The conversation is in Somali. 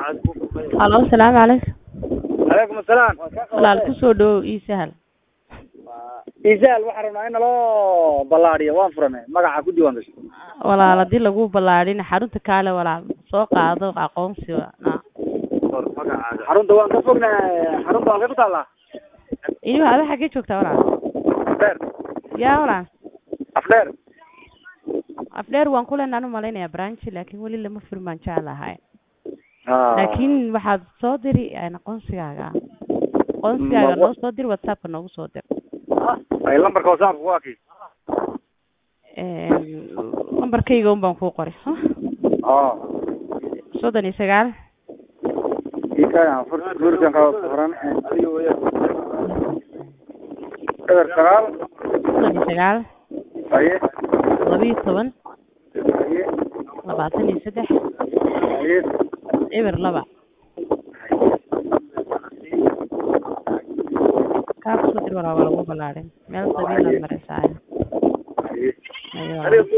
halo asalaamu calaykum calaykum asalaam walaal kusoo dhawow ii sahal isaal waxaan rabnaa in naloo ballaadhiyo waan furanay magaca ku diiwaan gashay walaal haddii lagu ballaadhin xarunta kaale walaal soo qaado aqoonsi na xarunta waan ka fognahay xarunta halkay ku taallaa iyo ada xaggee joogtaa walaal afdheer yaa walaal afdheer afdheer waan ku leenaan u malaynayaa branchi laakiin weli lama furin baan jeclahay laakiin waxaad soo diri aqoonsigaaga aqoonsigaaga noo soo dir whatsappka noogu soo dir ay lambarka whatsappka waa kii lambarkayga un baan kuu qoray oo soddon iyo sagaal ikaa furkan ka furan eber sagaal soddon iyo sagaal haye laba iyo toban haye labaatan iyo saddex haye eber laba kaa kusoo dir walaa waa lagu ballaadhin meel sabiilaad maraysaa haye Ayo.